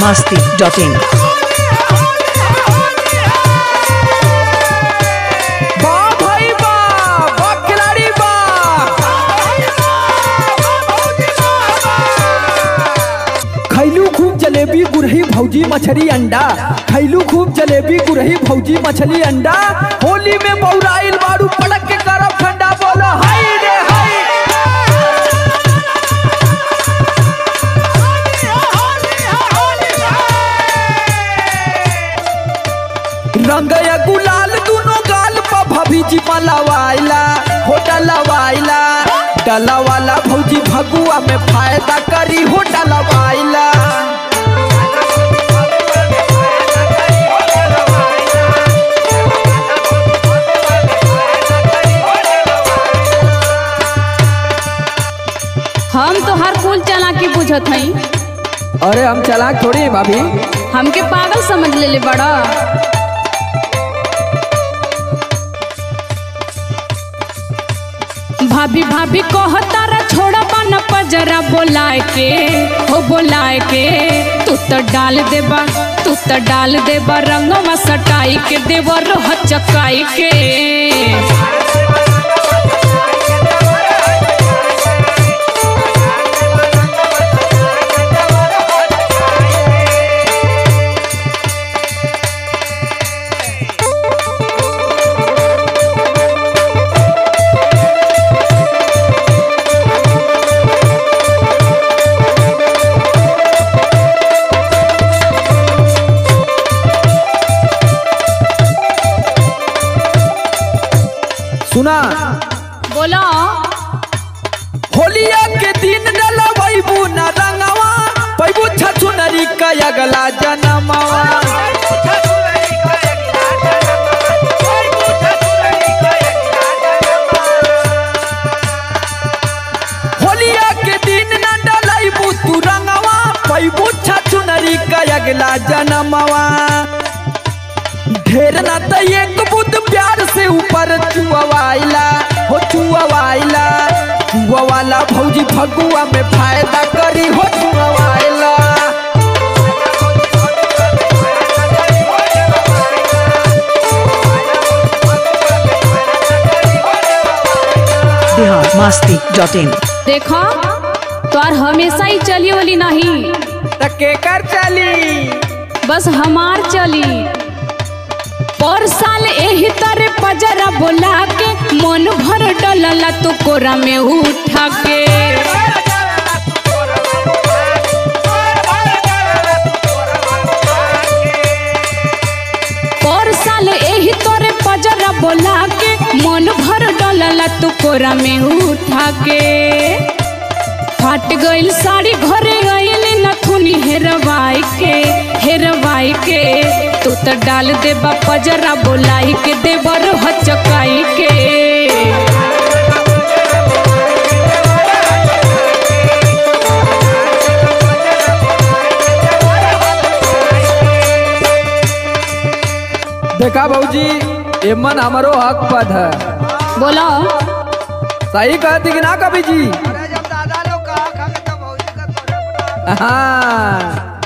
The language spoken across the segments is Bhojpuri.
masti.in. वाह भाई वाह वाह खिलाड़ी वाह खैलू खूब जलेबी गुरही भौजी मछली अंडा खैलू खूब जलेबी गुरही भौजी मछली अंडा होली में बौराइल बारू पड़क के करब ठंडा बोलो हाय रे हाय रंग या गुलाल दोनों गाल पर भभी जी मलवाइला हो डलवाइला डलवाला भौजी भगुआ में फायदा करी हो डलवाइला हम तो हर कुल चला के बुझत हई अरे हम चलाक थोड़ी हैं भाभी हमके पागल समझ लेले बड़ा भाभी भाभी कहता रा छोड़ा बन पजरा बोलाए के हो बोलाए के तू तो डाल देबा तू तो डाल देबा रंगवा सटाई के देवर रोह चकाई के सुना बोलो होलिया के दिन डलवैबू न रंगवा पैबू छछुनरी का अगला जनमवा होलिया के दिन न डलैबू तू रंगवा पैबू छछुनरी का अगला जनमवा ढेर ना त एक बुद प्यार से ऊपर चुआवाइला हो चुआवाइला चुआवाला भौजी फगुआ में फायदा करी हो चुआवाइला Bihar masti.in. देखो तोर हमेशा ही चली वाली नहीं त केकर चली बस हमार चली पर साल एही तरह पजरा बोला के मन भर डलला तो कोरा में उठा के पर साल एही तरह पजरा बोला के मन भर डलला तो कोरा में उठा के फाट गइल साड़ी घरे गइल नथुनी हेरवाई के हेरवाई के तू तो डाल दे पजरा बोलाई के देवर हचकाई के देखा भौजी एमन हमारो हक पद है बोलो सही कहती कि ना कभी जी हाँ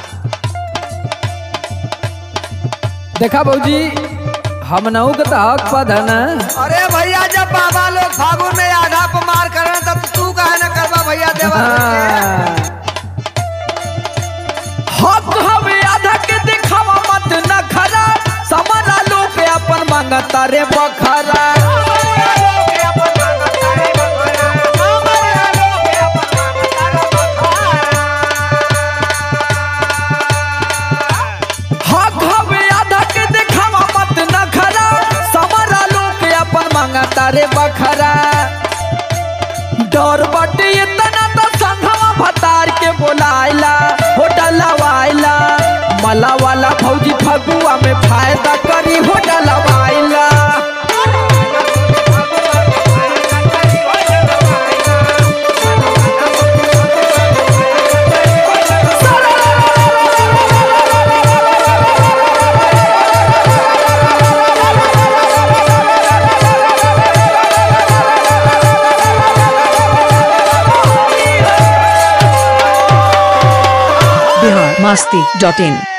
देखा भौजी हम नहू के तो हक पद है ना अरे भैया जब बाबा लोग फागुन में आधा पर मार कर रहे हैं, तब तू कहे न करवा भैया देवा हाँ। हक हवे आधा के दिखावा मत न खरा समरा लोग अपन मांगता रे बखरा हक हवे आधा के दिखावा मत न खरा समरा लोग अपन मांगता रे बखरा डर बटे इतना तो बिहार मस्ती डॉट इन